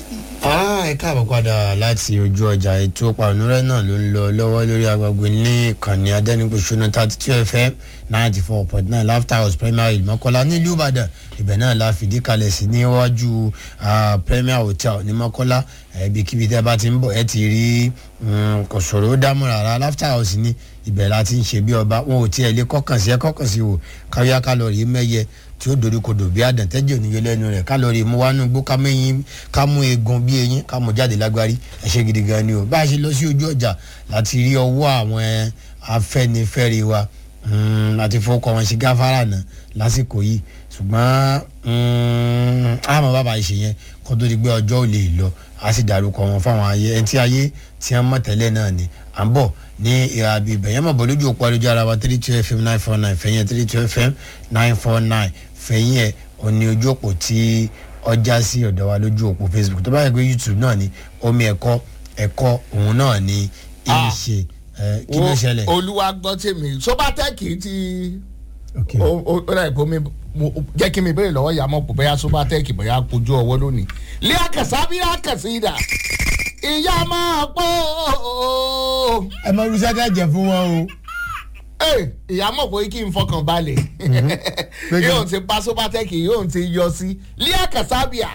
ẹ káàbọ̀ padà láti ojú ọjà ètò pàrọ̀nùrẹ́ náà ló ń lọ lọ́wọ́ lórí agbègbè ní ìkànnì adẹ́nipòṣónú thirty two fm ninety four point nine laughter house primary mọ́kọ́lá nílùú ìbàdàn ibẹ̀ náà la fìdí kalẹ̀ sí níwájú premier hotel ní mọ́kọ́lá ibikíbi tẹ́ bá ti ń bọ̀ ẹ ti rí kò sọ̀rọ̀ ó dámú rárá laughter house ní ibẹ̀ la ti ń ṣe bí ọba wọn ò tiẹ̀ lé kọ́kàn sí ẹ kọ́kàn sí wò káwíá kálọ̀rì mẹ́yẹ tí ó dorí kodò bí àdàntẹ́jọ́ níye lẹ́nu rẹ̀ kálọ̀rì mú wánú gbó ká mẹ́yìn ká mú eegun bí eyín ká mú jáde lágbárí ẹ ṣe gidi gan ni o bá a ṣe lọ sí ojú ọjà láti rí ọwọ́ àwọn afẹ́nifẹ́re wa láti fọkọ wọn ṣe gáfárà náà lásìkò yìí ṣùgbọ́n àmọ́ bàbá ìṣe yẹn kó tó di pé ọjọ́ ò lè lọ a sì dárúkọ wọn fáwọn ayé ẹni tí ayé tí wọ́n mọ̀ tẹ́lẹ̀ náà ni à ń bọ̀ ní ìhà bíbẹ̀ yẹn mọ̀ bọ́ lójú òpó ayélujára wa three two fm nine four nine fẹ̀yìn three two fm nine four nine fẹ̀yìn ẹ̀ òní ojú òpó tí ọjà sí ọ̀dọ̀ wa lójú òpó facebook tó bá yẹ pé youtube náà ni omi ẹ̀kọ́ ẹ̀kọ́ òun náà ni ìṣe kí ló ṣẹlẹ̀. olúwa gbọ́ tèmi sobatẹ́kì ti ó rà ìbò mi jẹ́ kí mi béèrè lọ́wọ́ ìyá mọ̀ pé bóyá sobatẹ́kì bóyá kojú ọwọ́ lónìí lé àkàsá bí àkàsí ìdá ìyá máa pọ̀ ẹ mọ irúṣẹ́ tẹ́ jẹ fún wọn o. ìyá mọ̀ pé kí n fọkàn balẹ̀ yóò ti pa sobatẹ́kì yóò ti yọ sí lé àkàsá bíà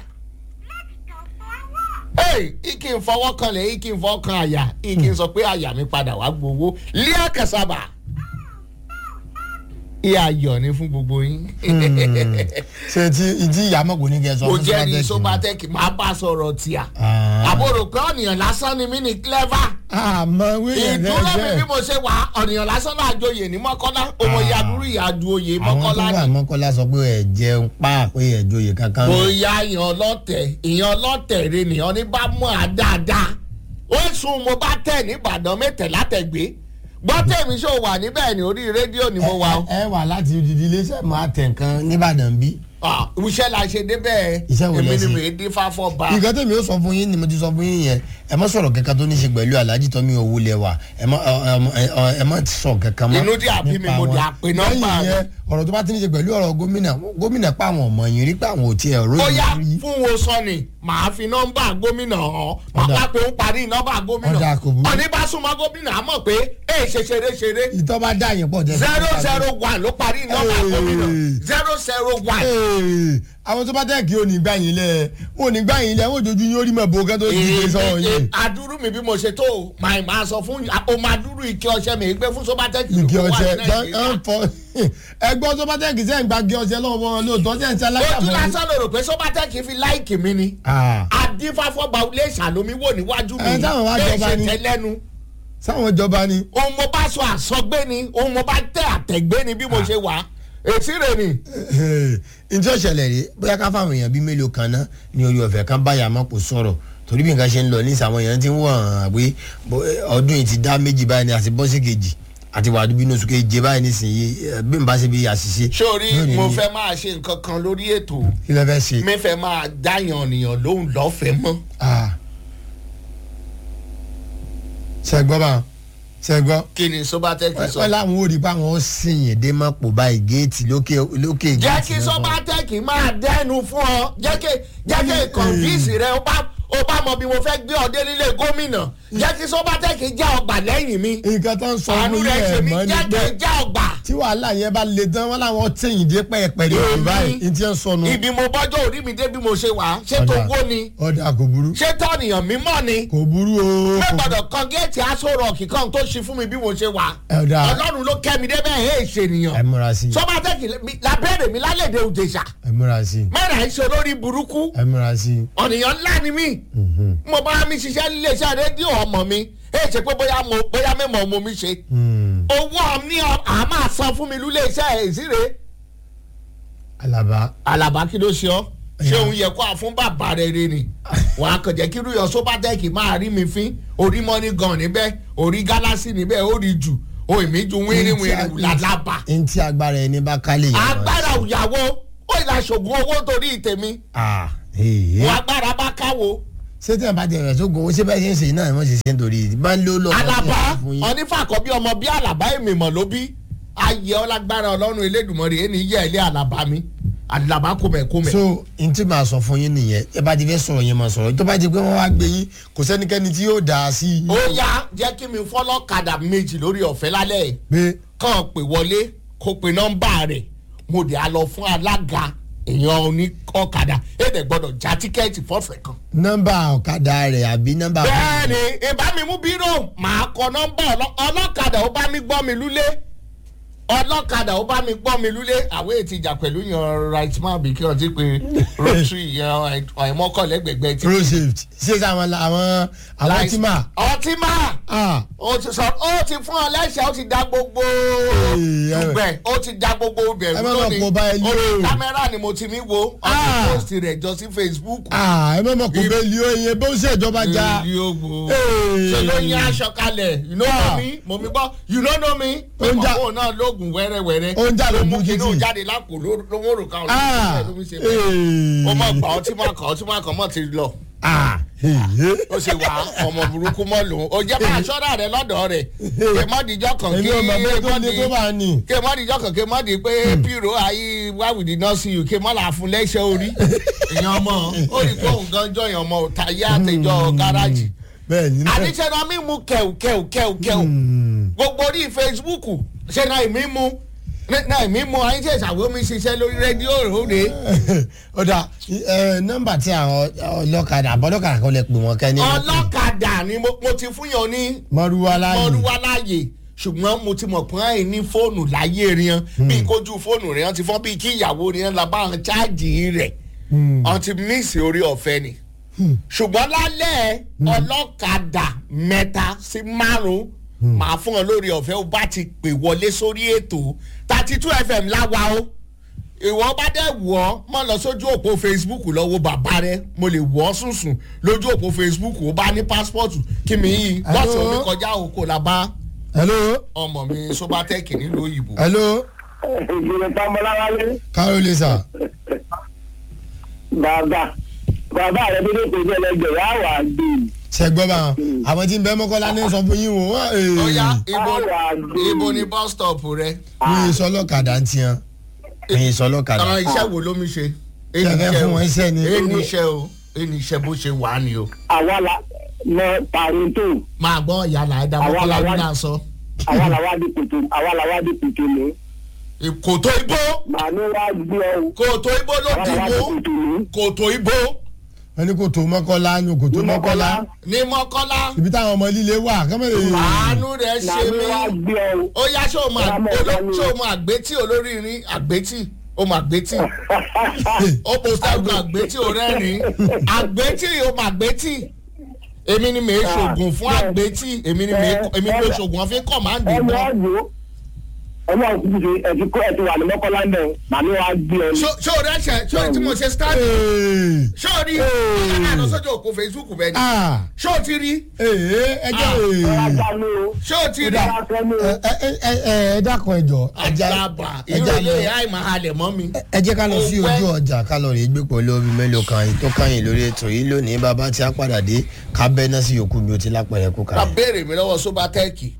ike ń fọwọ́ kanlẹ̀ ike ń fọwọ́ kan àyà ike ń sọ pé àyà mi padà wá gbowó lé àkàsàbà ìyá ayọ̀ ni fún gbogbo yín. ṣe ti ìdí ìyàmọ̀ kò ní kẹ́ sọ kò fún jẹ́ ní Sobatech sobatec máa bá sọ̀rọ̀ tíà Ah. àbúrò pé ọ̀nìyàn lásán ni mí ní clever àmọ́ wíyẹn ìdúró mi bí fẹ́ mo ṣe wà ọ̀nìyàn lásán náà joyè ní mọ́kànlá ọmọ Ah. ìyàdúró ìyàdú oyè àwọn tó mọ́kànlá wà ni. mọ́kànlá sọ pé ẹ jẹun pa pé ẹ joyè kankan. bóyá ìyàn ọlọ́tẹ̀ ìyàn ọlọ́tẹ̀ rẹ nìyàn ní bá mọ̀ á dáadáa ó sùn mo bá tẹ̀ nìbàdàn mẹ́tẹ̀lá tẹ̀gbé gbọ́ tèmi ṣó wà níbẹ̀ ní orí rédíò ni mo wà o. ẹ wà láti odidi iléeṣẹ́ máa tẹ̀ nǹkan nìbàdàn bí. Ah, iṣẹ́ la ṣe débẹ̀ Iṣẹ́ wo lẹ èmi ni ṣe? mi dín fáfọ́ ba. nǹkan tẹ̀mí ó sọ fún yín ni mo ti sọ fún yín yẹn ẹ má sọ̀rọ̀ kankan tó ní ṣe pẹ̀lú aláàjì tọ́mí owó lẹ wà ẹ má ẹ má- ẹ má sọ kankan mọ́. Inú dí àbí mi, nípa mo wọn. dí àpè nọ́mbà lẹ́yìn rẹ̀. yẹn ọ̀rọ̀ tó bá ti ní ṣe pẹ̀lú ọ̀rọ̀ gómìnà gómìnà pa àwọn ọmọ yìí rí pé àwọn ò tiẹ̀ ròyìn bóyá rí. fún wo sọ ni màá fi nọ́mbà gómìnà hàn màá Ọ̀dà. wá pé ń parí nọ́mbà gómìnà Ọ̀dà, kò burú. ọ̀ní bá súnmọ́ gómìnà á mọ̀ pé ẹ ṣe ṣeré ṣeré ìtọ́ bá dá yẹn pọ̀ jẹ́ zero zero one ló parí nọ́mbà Hey. gómìnà zero zero one. Ee, àwọn tó bá tẹ̀ kí o ní gbà yín lẹ̀ o ní gbà yín lẹ̀ o jojú yín ó rí mọ̀ bó kẹ́ tó ti gbé sọ̀rọ̀ yín. adúrú mi bí mo ṣe tó o máa máa sọ fún o máa dúró ike ọṣẹ mi gbé fún sobatẹ́kì igi ló wà ọṣẹ ní Nàìjíríà. ń fọ ẹgbọ́n tó bá tẹ̀ kí sẹ́yìn gba igi ọṣẹ lọ́wọ́ wọn lóòótọ́ sẹ́yìn tí ojú alágbàfọ́. lásán ló rò pé sobatẹ́kì fi láìkì mi ni adífáfọ́gba ilé ìṣàlómi wò níwájú mi Ẹ, táwọn wá bẹ́ẹ̀ jọba ṣe ni. tẹ́lẹ́nu sáwọn ìjọba ni. ohun mo bá sọ àsọgbé ni ohun mo bá tẹ àtẹ̀gbé ni bí mo ṣe wà èsì rẹ̀ ni. njẹ́ òṣèlè rè bóyá ká fáwọn èèyàn bíi mélòó kan náà ní orí ọ̀fẹ́ kan báyà má kò sọ̀rọ̀ torí bí nǹkan ṣe ń lọ ní ìsàwọn èèyàn ti ń wọ̀n hàn pé bó- ọdún yìí ti dá méjì báyìí ní àti bọ́sì kejì àti wàá dúbí oṣù keje báyìí nísìnyí ẹ, bí n bá ṣe bí àṣìṣe. sórí lónìí mo ni- fẹ́ máa ṣe nǹkan kan lórí ètò kí ló fẹ́ ṣe. mi fẹ́ máa dáyàn nìyàn lóhùn lọ́fẹ̀ẹ́ mọ́. Ah. ṣẹ́gbọ́n bá ṣẹ́gbọ́n kí ni sobatẹ́kì sọ. wọ́n láwọn ò rí i pé àwọn sìnyìn dé mọ́ pò báyìí géètì lókè lókè jẹ́ géètì kí náà kọ́. sobatẹ́kì máa dẹ́nu fún ọ jẹ́ kí jẹ́ kí kọ̀ǹfíìsì rẹ ó bá ó bá mọ bí mo fẹ́ gbé ọdẹ nílé gómìnà jẹ́ kí sobatẹ́kì já ọgbà lẹ́yìn mi nǹkan tó ń sọ àánú fún rẹ yẹn ṣe ẹ̀ mí mọ́ ni jẹ́ pé kí já ọgbà. tí wàhálà yẹn bá le tán wọn làwọn tẹ̀yìn dé pẹ́ẹ́pẹ́ ní Èmi? òkú báyìí ní tí ń sọnù. ibi mo bọ́jọ́ orí mi dé bí mo ṣe wà ṣé tó wó ni ọ̀dà kò burú ṣé tọ́nìyàn mímọ́ ni kò burú o. mo kò- gbọ́dọ̀ kan géètì aṣọ rọ̀ọ̀kì kan tó ṣe fún mi bí mo ṣe wà Ọ̀dà. ọlọ́run ló kẹ́ mi débẹ̀ ẹ̀ ṣe ẹ nìyàn múra sí i sọ́bàtẹ́kì lábẹ́rẹ̀ mi lálẹ́dẹ̀ òjèṣà ẹ múra sí i mẹ́rin àìṣe lórí burúkú ẹ múra sí i. ọ̀nìyàn ńlá ni mí mo bá mi ṣiṣẹ́ níléeṣẹ́ rédíò ọmọ mi ẹ̀ ṣe pé bóyá mo bóyá mẹ́mọ̀ mo mi ṣe Hmm. owó ní à máa san fún mi níléeṣẹ́ ìsíre alaba alaba kí ló ṣe ọ ṣé Ẹ̀yà. òun yẹ kó a fún bàbá rẹ rẹ ni wàá kàn jẹ́ kí rúyọ sóbátẹ́ẹ̀kì máa rí mi fín orí mọ́ni gan níbẹ̀ orí gálásì níbẹ̀ ó rí jù ó èmi ju wíríwíri làlábà ntí agbára ẹni bá kálẹ̀ yẹn. agbára òyàwó ó ìlà ṣògùn owó torí tèmi ah ee. wọn agbára bá káwo ṣé tí wọn bá tẹ̀rẹ̀ tó gbowó ṣé bẹ́ẹ̀ ṣe ń ṣe náà ni wọ́n ṣe ṣe ń torí bá ń lò lọ. alaba onífàkọ́ bí ọmọ bí alaba èmi mọ̀ ló bí ayé ọlágbára ọlọ́run elédùnmọ́rì ẹni yẹ ilé alaba mi àdàbà kòmẹ̀kòmẹ̀. so n tí màá sọ fún yín nìyẹn ẹ bá ti fẹ́ sọ̀rọ̀ yẹn máa sọ̀rọ̀ tó bá ti pé wọ́n wá gbé yín kò sẹ́nikẹ́ni tí yóò dà á sí i. ó yá jẹ́ kí mi fọ́lọ́kadà méjì lórí ọ̀fẹ́ lálẹ́ yìí pé kàn pè wọlé kó pe nọ́mbà rẹ̀ mo dẹ̀ á lọ fún alága èèyàn oní ọ̀kadà èdè gbọ́dọ̀ já tíkẹ́ẹ̀tì fọ́fẹ̀ kan. nọ́mbà ọ̀kadà rẹ̀ àbí nọ́mbà. bẹ́ẹ̀ni ìbá mi mú bírò màá kọ nọ́mbà ọlọ́- ọlọ́kadà ó bá mi gbọ́ mi lúlé ọlọ́kadà ó bá mi gbọ́ mi lúlé àwọn ètí ìjà pẹ̀lú yan right man bí kí wọ́n ti pe rotary yan àìmọ́kànlẹ́gbẹ̀gbẹ̀ ti. road safety ṣé àwọn àwọn àwọn tí mà. ọtí máa ah ó ti sọ ó ti fún ọ lẹ́sẹ̀ ó ti da gbogbo Ee, ẹ- dùgbẹ̀ ó ti da gbogbo bẹ̀rù ẹ má mà lónìí kó bá ẹ lé orí o. kámẹ́rà ni mo ti mi wo Ah. ọtí post rẹ̀ jọ sí facebook. ah ẹ má mọ̀ kó bẹ́ẹ̀ lé oyin bó ṣe ìjọba já. Èyí ó gbó. Ee. ṣe ló yín aṣọ kalẹ̀ you know Ah. me mo mi gbọ́ you no know me pé Ó ń jà- mọ̀mọ́ náà lóògùn wẹ́rẹ́wẹ́rẹ́ Ó ń jà ló mú lójú kí inú títì. jáde lápò ló- ló mú òrùka ọ̀rọ̀ ah ló fi ṣe bẹ́ẹ̀. ee. ó mọ̀ gbà ọtí máa kàn ọtí máa kàn mọ̀ ti lọ ah ee. ó ṣe wà ọmọ burúkú mọ́ lòun ó jẹ́ bá aṣọ́ra rẹ̀ lọ́dọ̀ rẹ̀ kí mọ́dìjọ́ kan èmi kí ò mọ̀ bẹ́ẹ̀ tó ní tó bá ní. kí mọ́dìjọ́ kan kí mọ́dì pé pírò ayé why we did not see you kí mọ́là fún lẹ́sẹ̀ orí èèyàn ọmọ ó rí pé òun gan jọyàn ọmọ òtayé àtẹjọ́ gáràjì bẹ́ẹ̀ ni náà. àníṣe náà mi mú kẹ̀ù kẹ̀ù kẹ̀ù kẹ̀ù gbogbo orí facebook ṣe náà ìmí mú náà ìmí mú ayé ṣe ìṣàwọ́ mi ṣiṣẹ́ lórí rédíò òde. ọ̀dà ẹ, nọ́mbà tí àwọn ọlọ́kadà àbọ̀lọ́kadà kan lè pè wọ́n kẹ́ ní. ọlọ́kadà ni mo mo ti fún yàn ní mọ́rúwá láàyè. mọ́rúwá láàyè ṣùgbọ́n mo ti mọ̀ pé àì ní fóònù láyé riyan bí kojú fóònù riyan ti fọ́n bí kí ìyàwó riyan la bá wọn cháàjì rẹ̀ wọn ti mísì orí ọ̀fẹ́ ni ṣùgbọ́n lálẹ́ ọlọ́kadà mẹ́ta sí márùn-ún màá fún ọ lórí ọ̀fẹ́ ó bá ti pè wọlé sórí ètò thirty two fm láwa o ìwọ bá dẹ̀ wọ̀ ọ́ mọ̀ lọ sójú òpó facebook lọ́wọ́ bàbá rẹ mo lè wọ̀ ọ́ sùnsùn lójú òpó facebook ó bá ní pásítọ̀tù kí mi yí Hello? bọ́ọ̀sì omi kọjá òkò la bá hello ọmọ mi sobatec nílùú òyìnbó. hello ìgbìmọ̀ tọ́mọláwálé carole sir. bàbá bàbá rẹ bí lóko ìjọ ẹlẹgbẹ́ yà wà gbé ṣe gbọ́ bá wọn àwọn tí ń bẹ mọ́kànlá ní sọ fún yín wò wọ́n. ó yá ibo Àwa gbé. ibo ni bus stop rẹ. mi ì sọ ọlọ́kadà ń tiyan mi ì sọ ọlọ́kadà. àwọn iṣẹ́ wo ló mi ṣe. Ṣé ẹ fẹ́ fún wọn iṣẹ́ ni? ẹni iṣẹ́ o ẹni iṣẹ́ bó ṣe wà á ni o. àwa la mọ parinto máa gbọ́ ìyá làádá Àwa mọ́kànlá làwa- ní àṣọ. àwa la wá di kòtò àwa la wá di kòtò mú kòtò ibo màánú wá gbé ọ kòtò ibo ló àwa dì la wá di mú kòtò mú. kòtò ibo wọ́n ní kò tó mọ́kànlá ní kò tó mọ́kànlá ní mọ́kànlá ibi táwọn ọmọ líle wà kọ́mọ̀lẹ́. àánú rẹ̀ ṣe màánú mí. wá gbé ọ. ó yá ṣé o mọ Ọmọ àgbé ọ̀gá ni. ṣé o mọ àgbétì olóríire àgbétì o mọ àgbétì ó po sáàgùn àgbétì ò rẹ́rìn àgbétì o mọ àgbétì èmi ni mèé ṣoògùn fún àgbétì èmi ni mèé èmi ni mèé ṣoògùn ọ̀fìn kọ̀máǹdì ọmọ náà. ọdún ọmọ òkú ṣe ẹtí kó ẹtí wà ní mọ́kànlá náà màánú wá gbé ọ. ṣó ṣó o rẹ ṣe ṣó o tí mo ṣe stand Ee, ṣó o rí ọ̀gá lọ sójú òpó facebook bẹ́ẹ̀ ni ah, ṣó o ti rí ee, ẹ jẹ́ ee. ọ̀rọ̀ ajá ni o. ṣó o ti rí ọ̀rọ̀ ajá ni o. ẹ ẹ ẹ ẹ ẹ dákun ẹjọ àjàlábà ẹja ìrọ̀lẹ́ lọ àìmọ̀ halẹ̀ mọ́ mi. ẹ jẹ́ ká lọ sí Ó ojú pẹ́. ọjà ká lọ rèé gbé pẹ̀lú omi mélòó kan èyí tó káyìn lórí ètò yìí lónìí bàbá tí a padà dé ká bẹ́ náà sí yòókù bí o ti lápẹ̀rẹ̀ kú ká kalẹ̀. béèrè mi lọ́wọ́ sobatẹ́ẹ̀kì